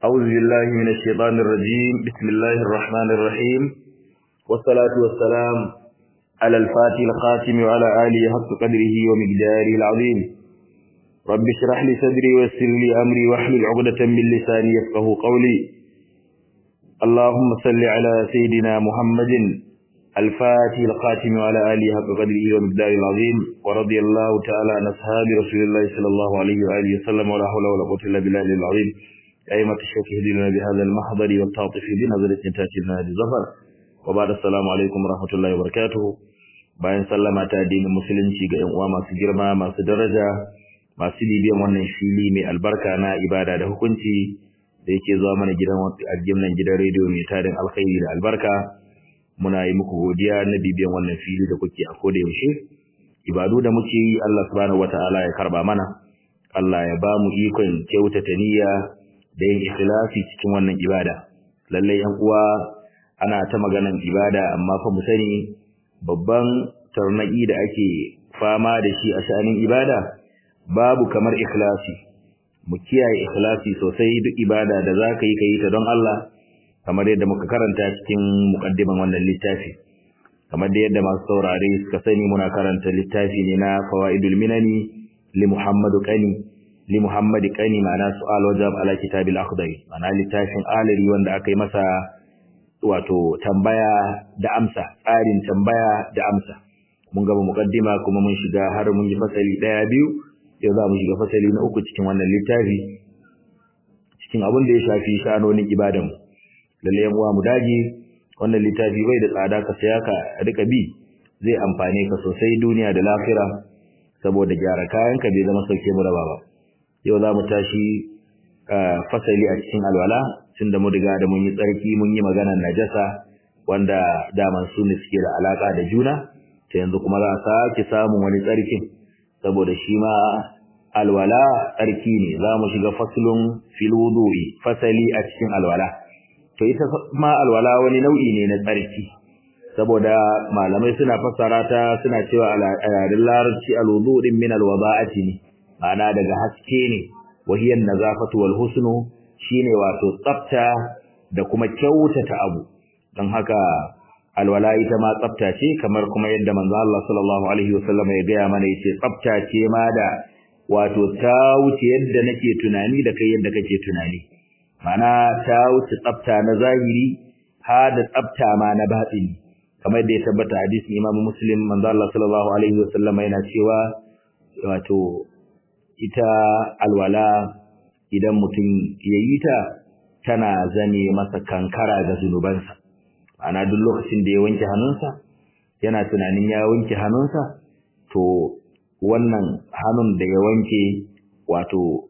أعوذ بالله من الشيطان الرجيم بسم الله الرحمن الرحيم والصلاة والسلام على الفاتح الخاتم وعلى آله حق قدره ومقداره العظيم رب اشرح لي صدري ويسر لي أمري واحلل عقدة من لساني يفقه قولي اللهم صل على سيدنا محمد الفاتح الخاتم وعلى آله حق قدره ومقداره العظيم ورضي الله تعالى عن أصحاب رسول الله صلى الله عليه وآله وسلم ولا حول ولا قوة إلا بالله العظيم أئمة الشيخ اهدنا بهذا المحضر والتعطف بنظرة تأتي لنا بظفر وبعد السلام عليكم ورحمة الله وبركاته bayan sallama ta addinin musulunci ga 'yan uwa masu girma masu daraja masu bibiyan wannan fili mai albarka na ibada da hukunci da yake zuwa mana gidan algimnan gidan rediyo mai tarin alkhairi da albarka muna yi muku godiya na bibiyan wannan fili da kuke a koda yaushe ibadu da muke yi Allah subhanahu wataala ya karba mana Allah ya ba mu ikon kyautata niyya da yin ikhlasi cikin wannan ibada lalle yan uwa ana ta maganan ibada amma fa mu sani babban tarnaki da ake fama da shi a sha'anin ibada babu kamar ikhlasi mu kiyaye ikhlasi sosai duk ibada da zaka yi kai ta don Allah kamar yadda muka karanta cikin muqaddiman wannan littafi kamar da yadda masu saurare suka sani muna karanta littafi ne na fawaidul minani li Muhammadu Qani li Muhammad Qani ma'ana su'al wajab ala kitabil akhdari ma'ana littafin aliri wanda aka yi masa wato tambaya da amsa tsarin tambaya da amsa mun gaba muqaddima kuma mun shiga har mun yi fasali daya biyu yau za mu shiga fasali na uku cikin wannan littafi cikin abin da ya shafi shanonin ibadan mu lalle yan uwa mu dage wannan littafi bai da tsada ka saya ka rika bi zai amfane ka sosai duniya da lafira saboda gyara kayan ka bai zama sauke mu raba ba yau za mu tashi fasali a cikin alwala tunda mu riga da mun yi tsarki mun yi maganar najasa wanda daman su ne suke da alaka da juna ta yanzu kuma za a sake samun wani tsarkin saboda shi ma alwala tsarki ne za mu shiga faslun fil wudu'i fasali a cikin alwala to ita ma alwala wani nau'i ne na tsarki saboda malamai suna fassara ta suna cewa a yaren larabci alwudu din min alwada'ati ne ma'ana daga haske ne wahiyar nazafatu wal husnu shine wato tsafta da kuma kyautata abu don haka alwala ita ma tsafta ce kamar kuma yadda manzo Allah sallallahu alaihi wasallam ya gaya mana yace tsafta ce ma da wato ta wuce yadda nake tunani da kai yadda kake tunani mana ta wuce tsafta na zahiri ha da tsafta ma na batini kamar yadda ya tabbata hadisin Imam Muslim manzo Allah sallallahu alaihi wasallam yana cewa wato ita alwala idan mutum ya yi ta tana zame masa kankara ga zunubansa ana duk lokacin da ya wanke hannunsa yana tunanin ya wanke hannunsa to wannan hannun da ya wanke wato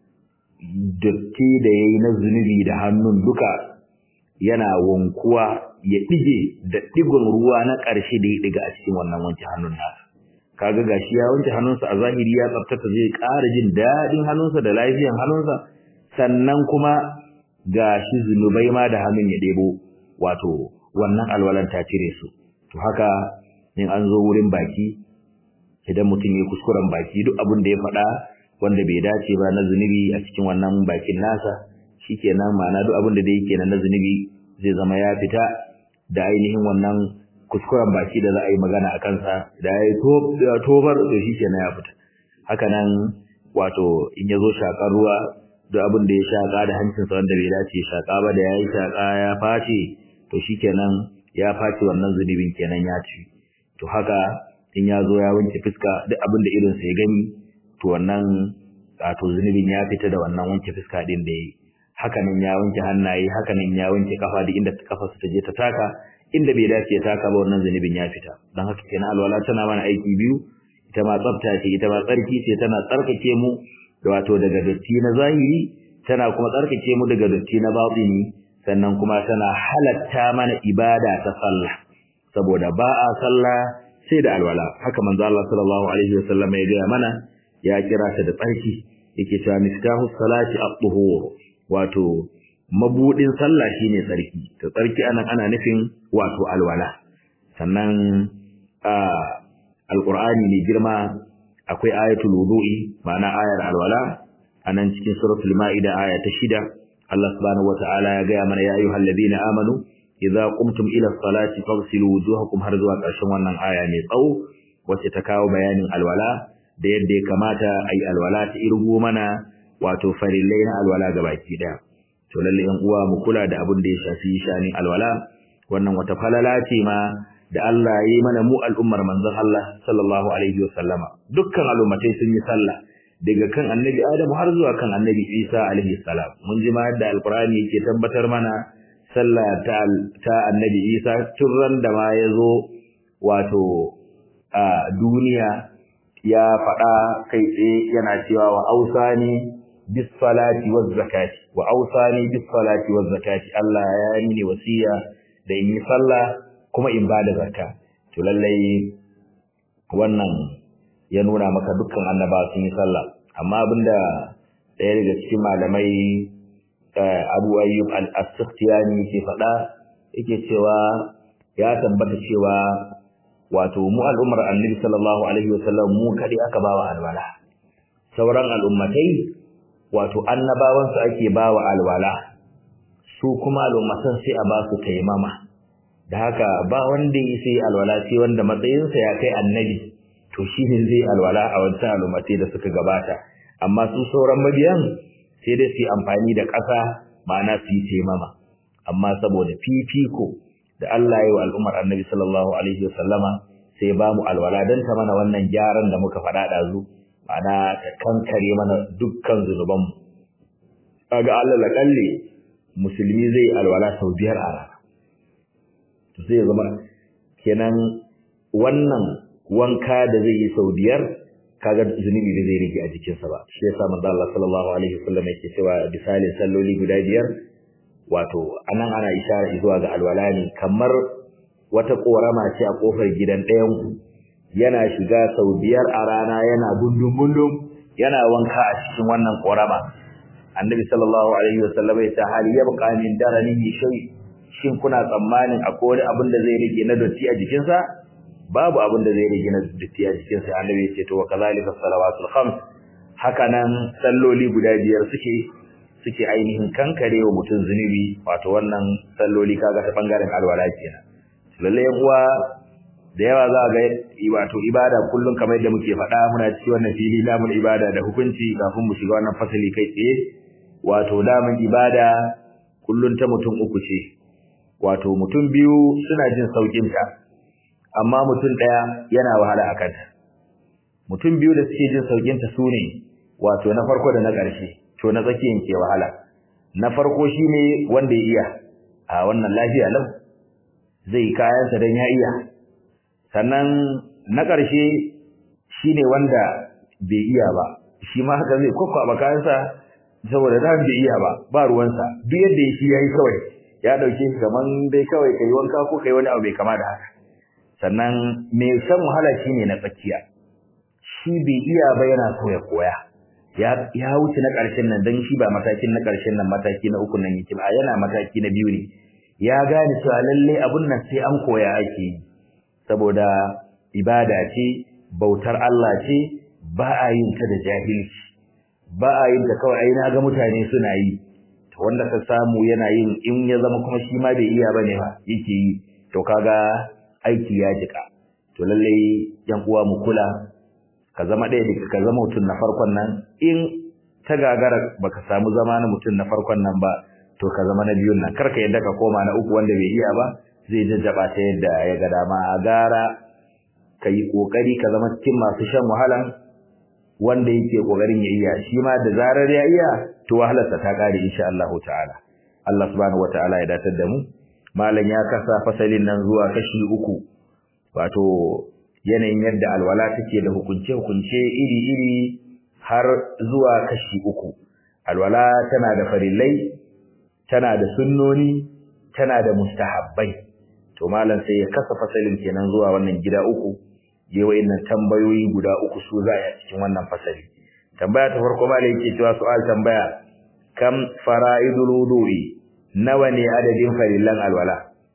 datti da ya yi na zunubi da hannun duka yana wankuwa ya ɗige da ɗigon ruwa na ƙarshe da ya ɗiga a cikin wannan wanke hannun nasa kaga gashi ya wanke hannunsa a zahiri ya tsaftata zai ƙara jin daɗin hannunsa da lafiyan hannunsa sannan kuma gashi zunubai ma da hannun ya ɗebo wato wannan alwalan ta cire su to haka in an zo wurin baki idan mutum ya kuskuren baki duk abin da ya faɗa wanda bai dace ba na zunubi a cikin wannan bakin nasa shikenan ma'ana duk abin da da yake na zunubi zai zama ya fita da ainihin wannan kuskuren baki da za a yi magana a kansa da ya yi tobar da shi kenan ya fita haka nan wato in ya zo shaƙar ruwa duk abin da ya shaƙa da hancinsa wanda bai dace shaƙa ba da ya yi shaƙa ya face to shi kenan ya face wannan zunubin kenan ya ci to haka in ya zo ya wanke fuska duk abin da irinsa ya gani to wannan wato zunubin ya fita da wannan wanke fuska din da ya yi haka nan ya wanke hannaye haka nan ya wanke kafa duk inda kafarsa ta je ta taka inda bai dace ya taka ba wannan zunubin ya fita don haka kenan alwala tana mana aiki biyu ita ma tsafta ce ita ma tsarki ce tana tsarkake mu da wato daga datti na zahiri tana kuma tsarkake mu daga datti na batini sannan kuma tana halatta mana ibada ta sallah saboda ba a sallah sai da alwala haka manzo Allah sallallahu alaihi wasallam ya gaya mana ya kira ta da tsarki yake cewa miftahu salati at-tuhur wato mabudin sallah shine tsarki to tsarki anan ana nufin wato alwala sannan alqur'ani ne girma akwai ayatul wudu'i ma'ana ayar alwala anan cikin suratul maida aya ta shida Allah subhanahu wataala ya gaya mana ya ayyuhal ladina amanu idza qumtum ila salati faghsilu wujuhakum har zuwa ƙarshen wannan aya mai tsawo wacce ta kawo bayanin alwala da yadda ya kamata ayi alwala ta irgo mana wato farillai na alwala gabaki daya to lalle yan uwa mu kula da abin da ya shafi shanin alwala wannan wata falala ce ma da Allah ya yi mana mu al'ummar manzon Allah sallallahu alaihi wasallama dukkan al'ummatai sun yi sallah daga kan annabi Adamu har zuwa kan annabi Isa alaihi salam mun ji ma yadda alqur'ani yake tabbatar mana sallah ta ta annabi Isa turran da ma yazo wato a duniya ya faɗa kai tsaye yana cewa wa ausani bis salati waz zakati wa ausani bis salati waz zakati Allah ya yi mini wasiya da in yi sallah kuma in bada zakka to lallai wannan ya nuna maka dukkan annaba sun yi sallah amma abinda ɗaya daga cikin malamai Abu Ayyub al-Asqiyani yake faɗa yake cewa ya tabbata cewa wato mu al'ummar Annabi sallallahu alaihi wasallam mu kadi aka bawa alwala sauran al'ummatai wato annabawan su ake bawa alwala su kuma al'ummatan sai a ba su taimama da haka ba wanda ya sai alwala sai wanda matsayinsa ya kai annabi to shi ne zai alwala a wancan al'ummatai da suka gabata amma su sauran mabiyan sai dai su yi amfani da ƙasa ma'ana su yi taimama amma saboda fifiko da Allah ya yi wa al'ummar annabi sallallahu alaihi wasallama sai ba mu alwala don ta mana wannan gyaran da muka faɗa ɗazu ma'ana ta kankare mana dukkan zunubanmu kaga Allah laƙalle musulmi zai alwala sau biyar a rana to sai ya zama kenan wannan wanka da zai yi sau biyar kaga zunubi da zai rage a jikinsa ba shi yasa manzo Allah sallallahu alaihi wasallam yake cewa misalin salloli guda biyar wato anan ana ishara zuwa ga alwala ne kamar wata korama ce a kofar gidan ɗayan ku yana shiga sau biyar a rana yana gundum gundum yana wanka a cikin wannan korama annabi sallallahu alaihi wasallam ya ce hal yabqa min daranihi shay shin kuna tsammanin akwai wani abin da zai rage na dotti a jikinsa babu abin da zai rage na dotti a jikinsa annabi ya ce to wa kazalika salawatul khams haka nan salloli guda biyar suke suke ainihin kankare wa mutum zunubi wato wannan salloli kaga ta bangaren alwala kenan lalle uwa da yawa za ga wato ibada kullum kamar yadda muke faɗa muna ci wannan fili namun ibada da hukunci kafin mu shiga wannan fasali kai tsaye wato damun ibada kullum ta mutum uku ce wato mutum biyu suna jin saukin ta amma mutum ɗaya yana wahala a kanta mutum biyu da suke jin saukin ta sune wato na farko da na ƙarshe to na tsakiyan ke wahala na farko shine wanda ya iya a wannan lafiya lau zai kayansa don ya iya sannan na ƙarshe shine wanda bai iya ba shi ma haka zai kwakwaba kayansa saboda da bai iya ba ba ruwansa duk yadda shi yayi kawai ya dauke shi kaman dai kawai kai wanka ko kai wani abu bai kama da haka sannan mai shan wahala shine na tsakiya shi bai iya ba yana so ya koya ya ya wuce na ƙarshen nan dan shi ba matakin na ƙarshen nan mataki na uku nan yake ba yana mataki na biyu ne ya gane cewa lalle abun nan sai an koya ake yi saboda ibada ce bautar Allah ce ba a yin ta da jahilci ba a yin ta kawai ai na ga mutane suna yi to wanda ka samu yana yin in ya zama kuma shi ma bai iya bane ba yake yi to kaga aiki ya jika to lalle yan uwa mu kula ka zama ɗaya da ka zama mutum na farkon nan in ta gagara baka samu zama na mutum na farkon nan ba to ka zama na biyun nan karka yadda ka koma na uku wanda bai iya ba zai jajjaba ta yadda ya ga dama a gara ka yi ƙoƙari ka zama cikin masu shan wahalan wanda yake ƙoƙarin ya iya shi ma da zarar ya iya to wahalarsa ta ƙare insha Allah ta'ala Allah subhanahu wata'ala ya datar da mu malam ya kasa fasalin nan zuwa kashi uku wato yanayin yadda alwala take da hukunce hukunce iri iri har zuwa kashi uku alwala tana da farillai tana da sunnoni tana da mustahabbai to malam sai ya kasa fasalin kenan zuwa wannan gida uku je wayannan tambayoyi guda uku su za a cikin wannan fasali tambaya ta farko malam yake cewa su'al tambaya kam fara'idul wudu'i nawa ne adadin farillan alwala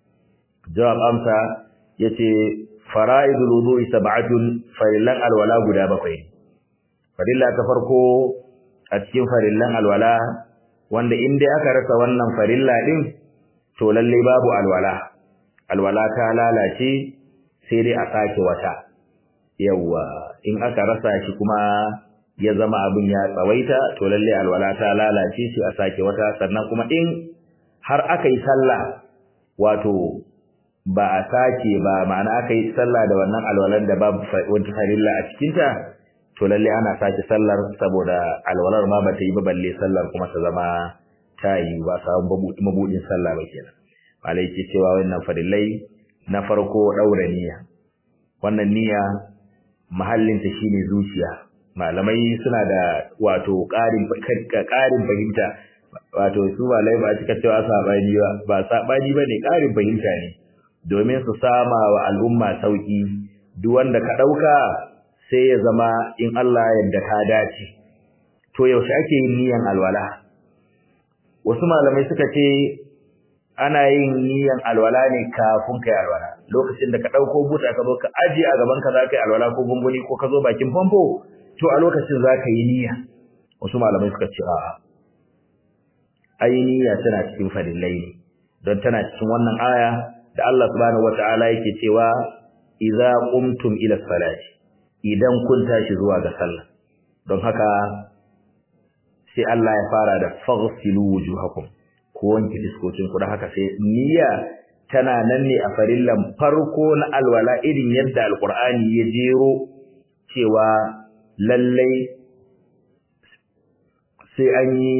jawab amsa yace fara'idul wudu'i sab'atun farillan alwala guda bakwai farilla ta farko a cikin farillan alwala wanda in dai aka rasa wannan farilla din to lalle babu alwala alwala ta lalace sai dai a sake wata yawa in aka rasa shi kuma ya zama abin ya tsawaita to lalle alwala ta lalace shi a sake wata sannan kuma in har aka yi sallah wato ba a sake ba ma'ana aka yi sallah da wannan alwalan da babu wata farilla a cikinta to lalle ana sake sallar saboda alwalar ma bata yi ba balle sallar kuma ta zama ta yi ba samu mabudin sallah ba kenan malai ke cewa wannan farillai na farko daura niyya wannan niyya mahallin ta shine zuciya malamai suna da wato ƙarin ƙarin fahimta wato su malai ba cika cewa sabani ba ba sabani bane ƙarin fahimta ne domin su sama wa al'umma sauki duk wanda ka dauka sai ya zama in Allah yadda ka dace to yaushe ake yin niyan alwala wasu malamai suka ce ana yin niyan alwala ne kafin kai alwala lokacin da ka dauko buta ka zo ka aje a gaban ka zaka yi alwala ko gunguni ko ka zo bakin famfo to a lokacin zaka yi niyya wasu malamai suka ce a'a ai niyya tana cikin fadillai ne don tana cikin wannan aya da Allah subhanahu wataala yake cewa idza qumtum ila salati idan kun tashi zuwa ga sallah don haka sai Allah ya fara da faghsilu wujuhakum ku wanke fiskocin ku don haka sai niyya tana nan ne a farillan farko na alwala irin yadda alqur'ani ya jero cewa lallai sai an yi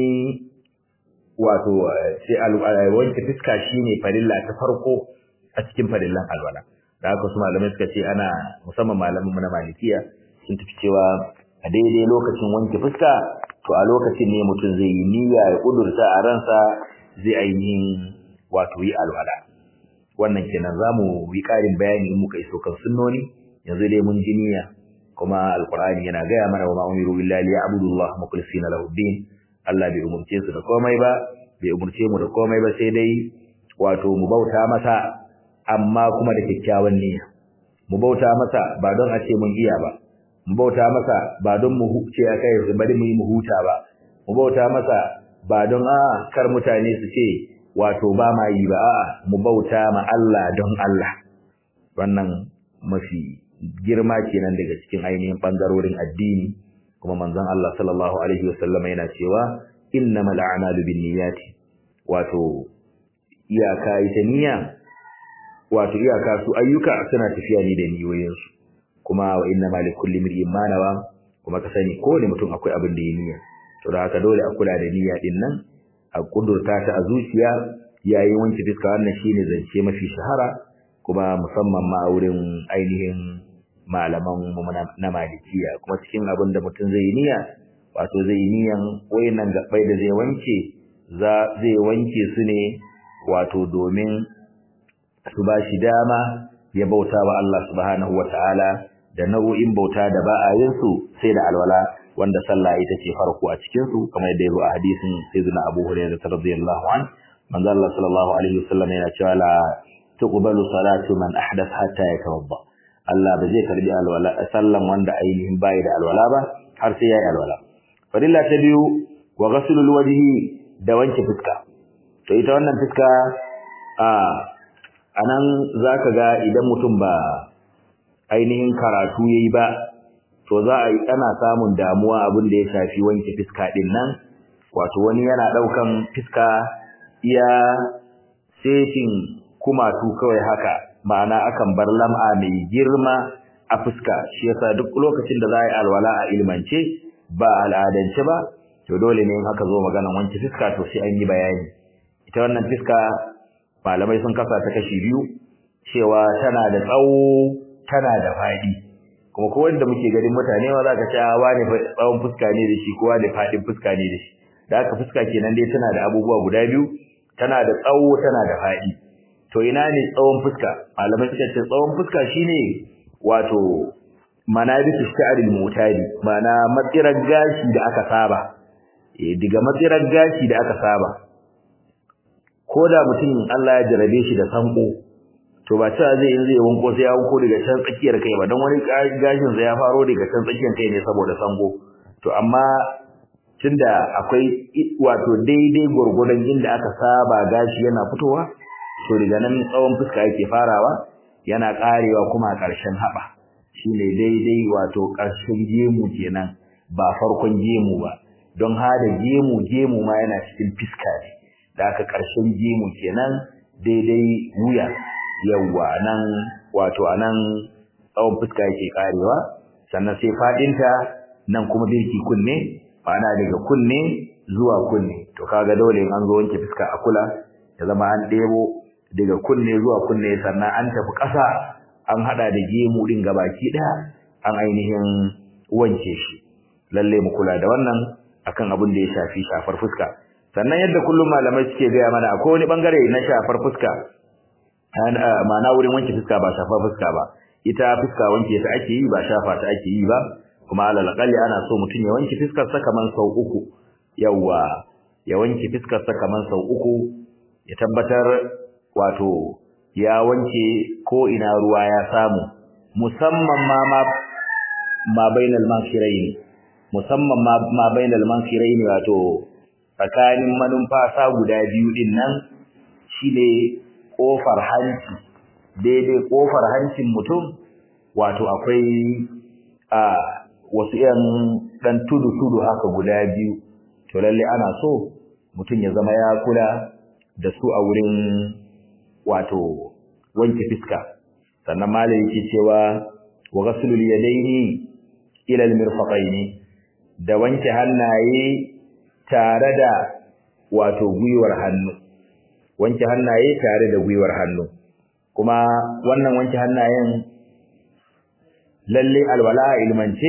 wato sai wanke fiska shine farilla ta farko a cikin farillan alwala da haka su malamai suka ce ana musamman malamin mu na malikiya sun tafi cewa a daidai lokacin wanke fuska to a lokacin ne mutum zai yi niyya ya kudurta a ransa zai ainihin wato yi alwala wannan kenan zamu yi karin bayani in muka iso kan sunnoni yanzu dai mun ji niyya kuma alqur'ani yana gaya mana wa ma umiru illa liya'budullah mukhlisina lahu din Allah bai umurce su da komai ba bai umurce mu da komai ba sai dai wato mu bauta masa amma kuma da kyakkyawan niyya mu bauta masa ba don a ce mun iya ba mu bauta masa ba don mu huce akai bari mu yi mu huta ba mu bauta masa ba don a kar mutane su ce wato ba ma yi ba a'a mu bauta ma Allah don Allah wannan mafi girma kenan daga cikin ainihin bangarorin addini kuma manzon Allah sallallahu alaihi wasallam yana cewa innamal a'malu binniyati wato iyaka ita niyya wato iyaka su ayyuka suna tafiya ne da niyoyinsu kuma wa inna ma likulli imrin ma nawa kuma ka sani kowane mutum akwai abin da ya niyya to da haka dole a kula da niyya din nan a kudurta ta a zuciya yayin wanke fiska wannan shine zance mafi shahara kuma musamman ma a wurin ainihin malaman mu na malikiya kuma cikin abin da mutum zai niyya wato zai niyan wayannan gabbai da zai wanke za zai wanke su ne wato domin su ba shi dama ya bauta wa Allah subhanahu ta'ala da nau'in bauta da ba a yin su sai da alwala wanda sallah ita ce farko a cikin su kamar yadda yazo a hadisin sayyidina Abu Hurairah radhiyallahu an manzo Allah sallallahu alaihi wasallam yana cewa la tuqbalu salatu man ahdath hatta yatawadda Allah ba zai karbi alwala sallan wanda ainihin bai da alwala ba har sai yayi alwala fadilla ta biyu wa ghaslul wajhi da wanke fuska to ita wannan fuska a anan zaka ga idan mutum ba ainihin karatu yayi ba to za a yi ana samun damuwa abin da ya shafi wanke fiska din nan wato wani yana daukan fiska iya setin kumatu kawai haka ma'ana akan bar lam'a mai girma a fuska shi yasa duk lokacin da za a yi alwala a ilmance ba al'adance ba to dole ne in aka zo maganan wanke fiska to sai an yi bayani ita wannan fiska malamai sun kasa ta kashi biyu cewa tana da tsawo tana da faɗi kuma ko wanda muke ganin mutane ma zaka ce wani tsawon fuska ne da shi ko wani faɗin fuska ne da shi da haka fuska kenan dai tana da abubuwa guda biyu tana da tsawo tana da faɗi to ina ne tsawon fuska malamai suka ce tsawon fuska shine wato manabisu sha'ril mutadi mana matsirar gashi da aka saba eh diga matsirar gashi da aka saba ko da mutum Allah ya jarabe shi da sanko to ba cewa zai in zai wanko sai ya wanko daga can tsakiyar kai ba don wani gashin sa ya faro daga can tsakiyar kai ne saboda sango to amma tunda akwai wato daidai gurgurdan inda aka saba gashi yana fitowa to daga nan tsawon fuska yake farawa yana karewa kuma a ƙarshen haɓa shine daidai wato ƙarshen gemu kenan ba farkon gemu ba don hada gemu gemu ma yana cikin fiska ne da aka ƙarshen gemu kenan daidai wuya yawwa nan wato anan tsawon fuska yake karewa sannan sai fadinta nan kuma birki kunne ma'ana daga kunne zuwa kunne to kaga dole in an zo wanke fuska a kula ya zama an ɗebo daga kunne zuwa kunne sannan an tafi ƙasa an hada da gemu din gabaki ɗaya an ainihin wanke shi lalle mu kula da wannan akan abin da ya shafi shafar fuska sannan yadda kullum malamai suke gaya mana akwai wani bangare na shafar fuska ma'ana wurin wanke fuska ba shafar fuska ba ita fuska wanke ta ake yi ba shafa ta ake yi ba kuma alal aqalli ana so mutum ya wanke fuskar sa kaman sau uku yawa ya wanke fuskar sa kaman sau uku ya tabbatar wato ya wanke ko ina ruwa ya samu musamman ma ma ma bainal mankhiraini musamman ma ma bainal mankhiraini wato tsakanin manumfasa guda biyu din nan shine kofar hanci daidai kofar hancin mutum wato akwai a wasu yan dan tudu tudu haka guda biyu to lalle ana so mutum ya zama ya kula da su a wurin wato wanke fiska sannan malai yake cewa wa ghaslul yadaini ila almirfaqaini da wanke hannaye tare da wato gwiwar hannu wanke hannaye tare da gwiwar hannu kuma wannan wanke hannayen lalle alwala ilmance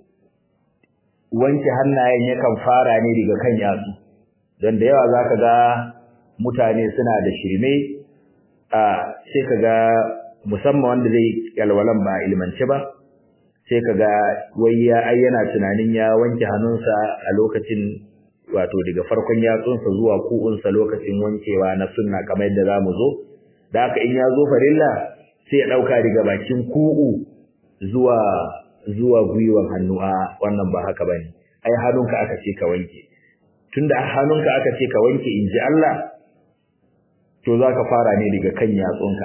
wanke hannayen yakan fara ne daga kan yatsu don da yawa zaka ga mutane suna da shirme a sai kaga musamman wanda zai alwalan ba ilmance ba sai kaga wai ya ayyana tunanin ya wanke hannunsa a lokacin wato daga farkon yatsunsa zuwa ku'unsa lokacin wankewa na sunna kamar yadda zamu zo da haka in ya zo farilla sai ya dauka daga bakin ku'u zuwa zuwa gwiwan hannu a wannan ba haka bane ai hannunka aka ce ka wanke tunda hannunka aka ce ka wanke inji Allah to zaka fara ne daga kan yatsunka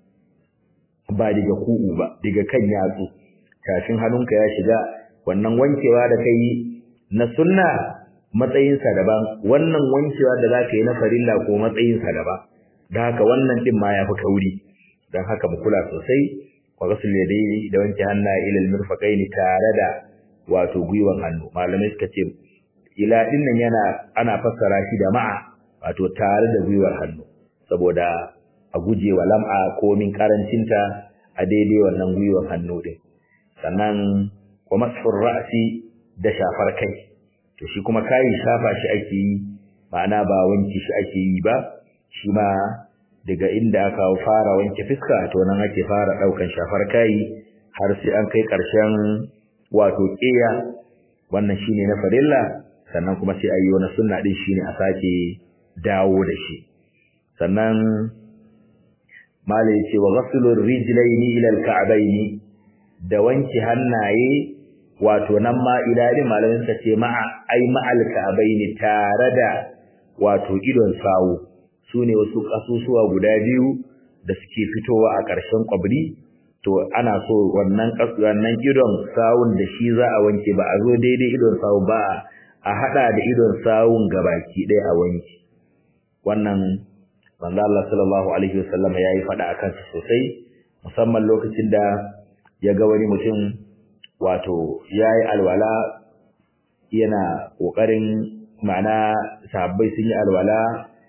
ba daga ku'u ba daga kan yatsu kafin hannunka ya shiga wannan wankewa da kai na sunna matsayinsa daban wannan wankewa da zaka yi na farilla ko matsayinsa daban da haka wannan din ma ya fi kauri dan haka mu kula sosai wa ghusl yadayni da wanke hannaye ila al-mirfaqaini tare da wato gwiwan hannu malamai suka ce ila din nan yana ana fassara shi da ma'a wato tare da gwiwar hannu saboda a guje wa lam'a ko min karancinta a daidai wannan gwiwar hannu din sannan wa masfur ra'si da shafar kai to shi kuma kai shafa shi ake yi ma'ana ba wanki shi ake yi ba shi ma daga inda aka fara wanke fiska to nan ake fara daukan shafar kai har sai an kai karshen wato qiya wannan shine na farilla sannan kuma sai ayi wani sunna din shine a sake dawo da shi sannan malai yace wa ghaslur rijlaini ila alka'baini da wanke hannaye wato nan ma ilali malamin sa ce ma'a ai ma'al ka'baini tare da wato idon sawu sune wasu kasusuwa guda biyu da suke fitowa a ƙarshen kwabri to ana so wannan wannan idon sawun da shi za a wanke ba a zo daidai idon sawu ba a hada da idon sawun gabaki ɗaya a wanke wannan manzo Allah sallallahu alaihi wasallam yayi fada akan su sosai musamman lokacin da ya ga wani mutum wato yayi alwala yana kokarin ma'ana sahabbai sun yi alwala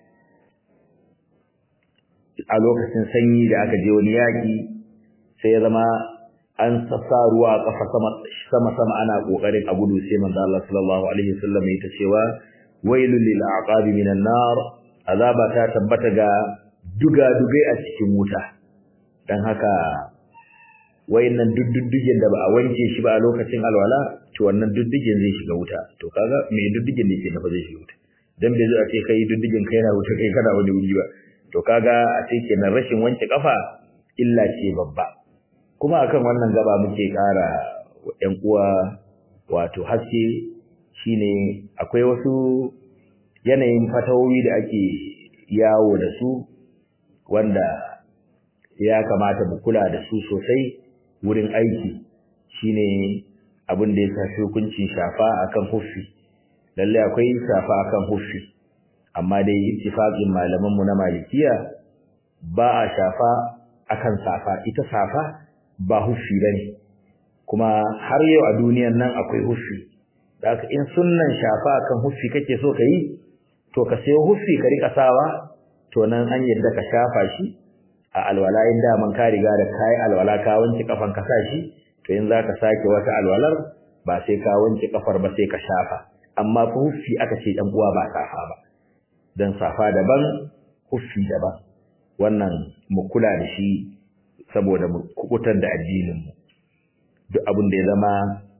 a lokacin sanyi da aka je wani yaki sai ya zama an sassa ruwa a kafa sama sama sama ana kokarin a gudu sai manzo Allah sallallahu alaihi wasallam ya ta cewa wailul lil aqabi minan nar azaba ta tabbata ga duga-dugai a cikin wuta don haka wayannan duddugen da ba a wanke shi ba a lokacin alwala to wannan duddugen zai shiga wuta to kaga me duddugen ne ke nafa zai shiga wuta dan bai zo a ce kai duddugen kai na wuta kai kana wani wuri ba to kaga a ce kenan rashin wanke kafa illa ce babba kuma akan wannan gaba muke ƙara ƴan uwa wato haske shine akwai wasu yanayin fatawoyi da ake yawo da su wanda ya kamata mu kula da su sosai wurin aiki shine abin da ya shafi hukuncin shafa akan huffi lalle akwai shafa akan huffi amma dai ittifaqin malaman mu na malikiya ba a shafa akan safa ita safa ba huffi bane kuma har yau a duniyan nan akwai huffi haka in sunnan shafa akan huffi kake so ka yi to ka sayo huffi ka rika sawa to nan an yadda ka shafa shi a alwala in daman ka riga da kai alwala ka wanke kafan ka sa shi to in zaka sake wata alwalar ba sai ka wanke kafar ba sai ka shafa amma fa huffi aka ce dan uwa ba safa ba dan safa daban huffi daban wannan mu kula da shi saboda mu kubutar da addinin mu duk abin da ya zama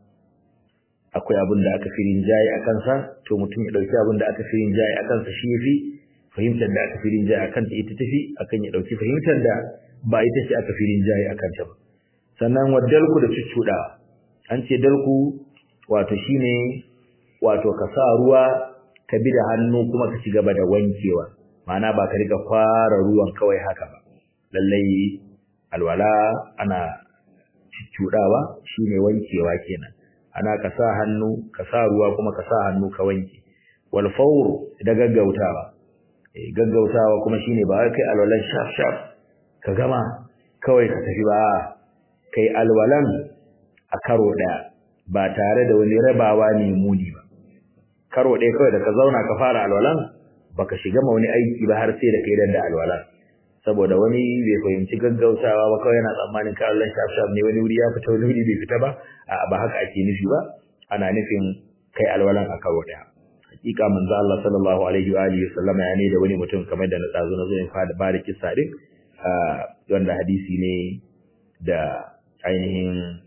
akwai abin da aka firin jayi a kansa to mutum ya dauki abin da aka firin jayi a kansa shi yafi fahimtar da aka firin jayi akan ta ita tafi akan ya dauki fahimtar da ba ita ce aka firin jayi akan ta ba sannan waddalku da cuccuda an ce dalku wato shine wato ka sa ruwa ka bi da hannu kuma ka ci gaba da wankewa ma'ana ba ka riga fara ruwan kawai haka ba lallai alwala ana cuccudawa shine wankewa kenan ana ka sa hannu ka sa ruwa kuma ka sa hannu ka wanke wal fawr da gaggautawa eh gaggautawa kuma shine ba kai alwalan shaf shaf ka gama kawai ka tafi ba kai alwalan a karo daya ba tare da wani rabawa ne muni ba karo daya kawai da ka zauna ka fara alwalan baka shiga ma wani aiki ba har sai da kai da alwalan saboda wani bai fahimci gaggautawa ba kawai yana tsammanin ka Allah shaf shaf ne wani wuri ya fita wani wuri bai fita ba a ba haka ake nufi ba ana nufin kai alwalan a karo daya hakika manzo Allah sallallahu alaihi wa alihi wasallam ya ne da wani mutum kamar da na tsazo na zo in fada ba da kissa din wanda hadisi ne da ainihin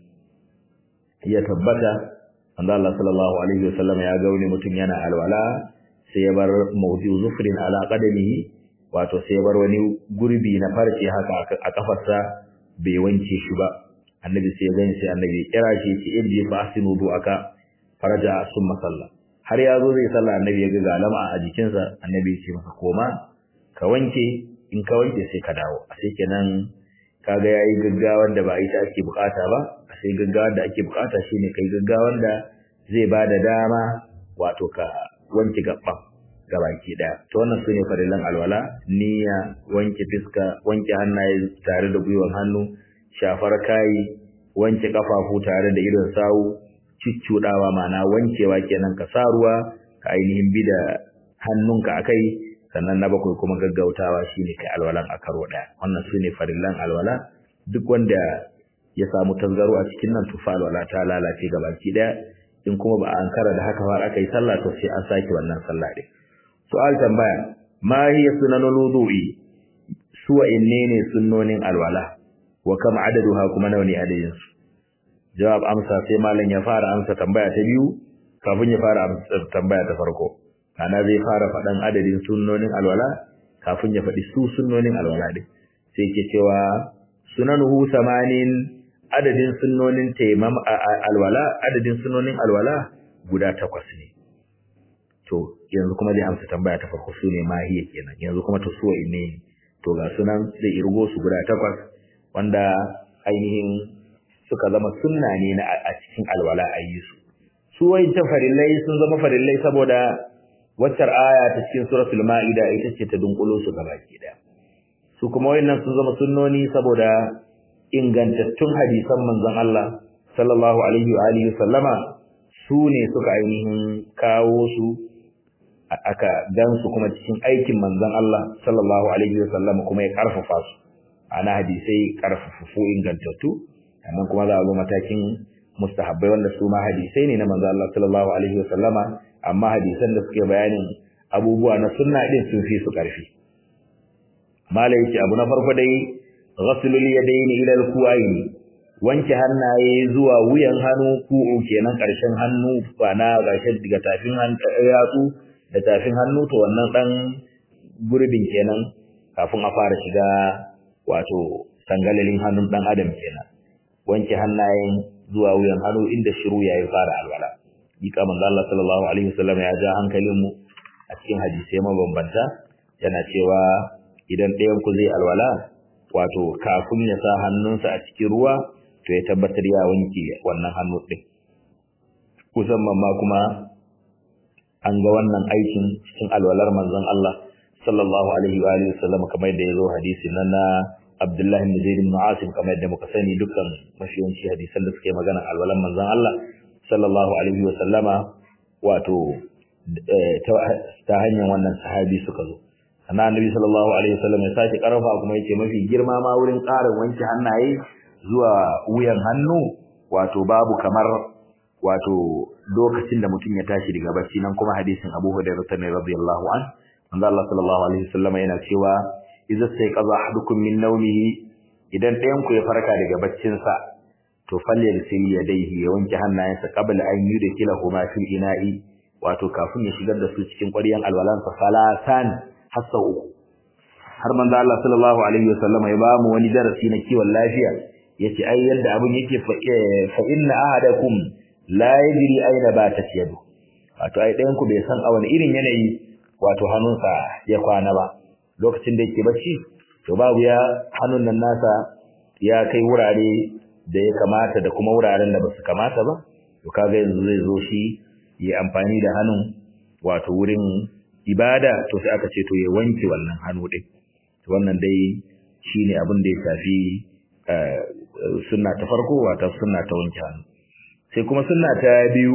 ya tabbata manzo Allah sallallahu alaihi wasallam ya ga wani mutum yana alwala sai ya bar mawdi zufrin ala qadamihi wato sai bar wani gurbi na farce haka a kafarsa bai wanke shi ba annabi sai gani sai annabi kira shi ce irji fa asinu aka faraja summa salla har ya zo zai salla annabi ya ga galama a jikinsa annabi ya ce masa koma ka wanke in ka wanke sai ka dawo a sai kenan kaga yayi gaggawar da ba ita ake bukata ba a sai gaggawar da ake bukata shine kai gaggawar da zai bada dama wato ka wanke gaban gabaki daya to wannan sune farillan alwala niyya wanke fiska wanke hannaye tare da gwiwan hannu shafar kai wanke kafafu tare da idon sawu ciccudawa mana wankewa kenan ka sa ruwa ka ainihin bi da hannunka akai sannan na bakwai kuma gaggautawa shine kai alwalan a karo daya wannan sune farillan alwala duk wanda ya samu tangaro a cikin nan tufa alwala ta lalace gabaki daya in kuma ba a ankara da haka har aka yi sallah to sai an sake wannan sallah din su'al tambaya ma hiya sunanul wudu'i suwa innene sunnonin alwala wa kam adaduha kuma nawa ne adadin su jawab amsa sai malam ya fara amsa tambaya ta biyu kafin ya fara amsa tambaya ta farko kana zai fara faɗan adadin sunnonin alwala kafin ya faɗi su sunnonin alwala din sai ke cewa sunanuhu samanin adadin sunnonin taimam alwala adadin sunnonin alwala guda takwas ne to yanzu kuma zai amsa tambaya ta farko su ne mahiya kenan yanzu kuma to suwa ne to ga sunan zai irgo su guda takwas wanda ainihin suka zama sunna ne na a cikin alwala a yi su su wayancan farillai sun zama farillai saboda waccar aya ta cikin suratul ma'ida ita ce ta dunkulo su gabaki daya su kuma wayannan sun zama sunnoni saboda ingantattun hadisan manzon Allah sallallahu alaihi wa alihi sallama su ne suka ainihin kawo su aka gan su kuma cikin aikin manzon Allah sallallahu alaihi wa sallama kuma ya karfafa su ana hadisai karfafu ingantattu sannan kuma za a zo matakin mustahabbai wanda su ma hadisai ne na manzon Allah sallallahu alaihi wa sallama amma hadisan da suke bayanin abubuwa na sunna din sun fi su karfi malai yace abu na farko dai ghaslul yadayn ila al-kuwayn wanke hannaye zuwa wuyan hannu ku'u kenan karshen hannu ba na gashin daga tafin yatsu da tafin hannu to wannan dan gurbin kenan kafin a fara shiga wato sangalalin hannun dan adam kenan wanke hannayen zuwa wuyan hannu inda shiru yayi fara alwala Dika manzo Allah sallallahu alaihi wasallam ya ja hankalin mu a cikin hadisai mabambanta yana cewa idan ɗayan ku zai alwala wato kafin ya sa hannunsa a cikin ruwa to ya tabbatar ya wanke wannan hannu ɗin musamman ma kuma an ga wannan aikin cikin alwalar manzon Allah sallallahu alaihi wa alihi wasallam kamar da yazo hadisi nan na Abdullah ibn Zaid ibn Asim kamar da muka sani dukkan mashiyanci hadisan da suke magana alwalar manzon Allah sallallahu alaihi wa sallama wato ta hanyar wannan sahabi suka zo sannan annabi sallallahu alaihi wasallam ya sake karfa kuma yace mafi girma ma wurin ƙarin wanke hannaye zuwa wuyan hannu wato babu kamar wato lokacin da mutum ya tashi daga bacci nan kuma hadisin Abu Hurairah ne radiyallahu an manzo Allah sallallahu alaihi wasallam yana cewa idza sayqaza ahadukum min nawmihi idan ɗayan ku ya farka daga baccin sa to falyalsil yadayhi ya wanke hannayensa qabla an yudkhilahuma fil ina'i wato kafin ya shigar da su cikin ƙwaryan alwalansa salasan hassa uku har manzo Allah sallallahu alaihi wasallam ya ba mu wani darasi na kiwon lafiya yace ai yadda abun yake fa inna ahadakum la yadri aina batat yadu wato ai ɗayan ku bai san a wani irin yanayi wato hannunsa ya kwana ba lokacin da yake bacci to babu ya hannun nan nasa ya kai wurare da ya kamata da kuma wuraren da basu kamata ba to kaga yanzu zai zo shi yi amfani da hannun wato wurin ibada to sai aka ce to ya wanke wannan hannu din to wannan dai shine abin da ya shafi sunna ta farko wato sunna ta wanke hannu sai kuma sunna ta biyu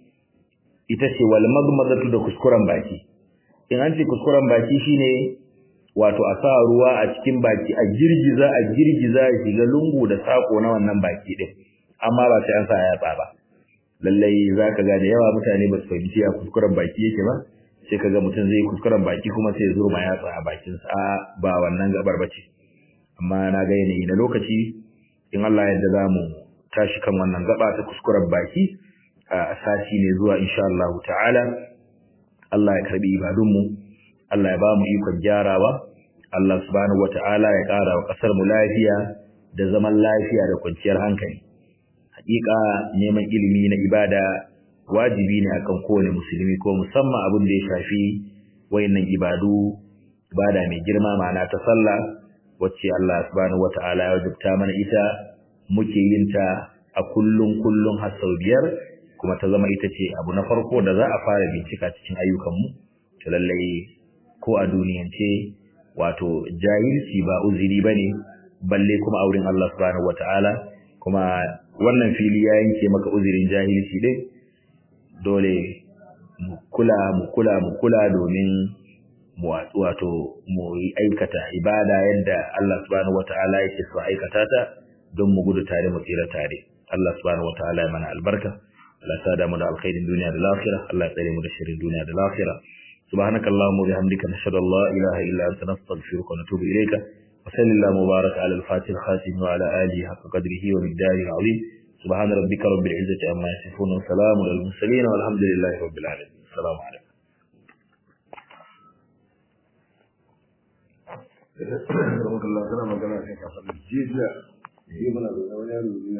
ita ce wal magmadatu da kuskuren baki in an ce kuskuren baki shine wato a sa ruwa a cikin baki a girgiza a girgiza ya shiga lungu da sako na wannan baki din amma ba sai an sa yatsa ba lallai zaka ga da yawa mutane ba su fahimci a kuskuren baki yake ba sai kaga mutum zai kuskuren baki kuma sai ya zo ma yatsa a bakin sa ba wannan gabar bace amma na ga yanayi na lokaci in Allah yadda za mu tashi kan wannan gaba ta kuskuren baki a sati ne zuwa insha Allah ta'ala Allah ya karbi ibadunmu Allah ya ba mu ikon gyarawa Allah subhanahu wata'ala ya ƙara wa ƙasar mu lafiya da zaman lafiya da kwanciyar hankali hakika neman ilimi na ibada wajibi ne akan kowane musulmi ko musamman abin da ya shafi wayannan ibadu ibada mai girma ma'ana ta sallah wacce Allah subhanahu wata'ala ya wajibta mana ita muke yin ta a kullun kullun har sau biyar kuma ta zama ita ce abu na farko da za a fara bincika cikin ayyukanmu to lallai ko a duniyance wato jahilci ba uzuri bane balle kuma a wurin Allah subhanahu wata'ala kuma wannan fili ya yanke maka uzurin jahilci din dole mu kula mu kula mu kula domin mu wato mu yi aikata ibada yadda Allah subhanahu wata'ala yake so aikata ta don mu gudu tare mu tsira tare Allah subhanahu wata'ala ya mana albarka Allah ya sada mu da alkhairin duniya da lafiya Allah ya tsare mu da shirin duniya da lafiya سبحانك اللهم وبحمدك نشهد ان لا اله الا انت نستغفرك ونتوب اليك وصل الله مبارك على الفاتح الخاتم وعلى اله حق قدره ومقداره العظيم سبحان ربك رب العزه عما يصفون وسلام على المرسلين والحمد لله رب العالمين السلام عليكم Allah kana magana sai ka faɗi jiya yi mana da wani yaro